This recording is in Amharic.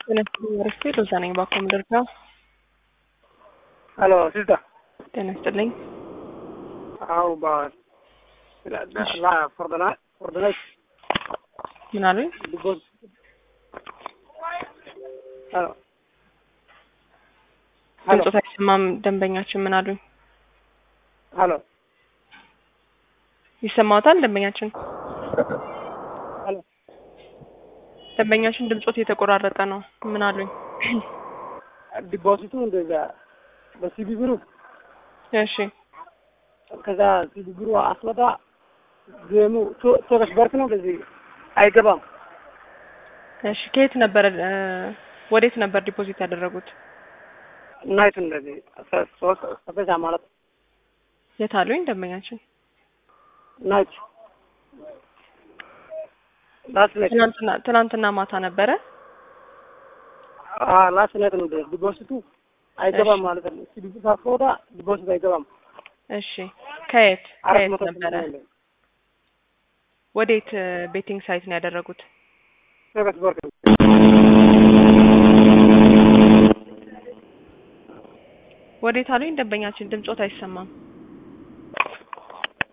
ጤና ይስጥልኝ አረፍቴ ሎዛ ነኝ ባኮ ምድር ነው። Aló, sister. ጤና ይስጥልኝ። How about la, la, la for the night for the night ምን አሉኝ? because Aló. Aló. ድምፆት አይሰማም። ደንበኛችን ምን አሉኝ? Aló. ይሰማዎታል? ደንበኛችን Aló. ደንበኛችን ድምፆት እየተቆራረጠ ነው። ምን አሉኝ? ዲፖዚቱ እንደዛ በሲቢ ብሩ እሺ ከዛ ሲቢ ብሩ አስመጣ ጌሙ ሶከሽ በርክ ነው እንደዚህ አይገባም። እሺ ከየት ነበር እ ወዴት ነበር ዲፖዚት ያደረጉት? ናይት እንደዚህ አስራ ሶስት ሰፈሻ ማለት የት አሉኝ? ደንበኛችን ናይት ላስት ናይት ትናንትና ትናንትና ማታ ነበረ። አ ላስት ናይት ነው ዲፖዚቱ አይገባም እሺ። ማለት ነው። ሲቢ ብሩ ሳትወጣ ዲፖዚት አይገባም። እሺ ከየት አራት ከየት መቶ ነበረ? ብር ነው። ወዴት ቤቲንግ ሳይት ነው ያደረጉት? ሶከሽ በርክ ነው። ወዴት አሉኝ? ደንበኛችን ድምፆት አይሰማም።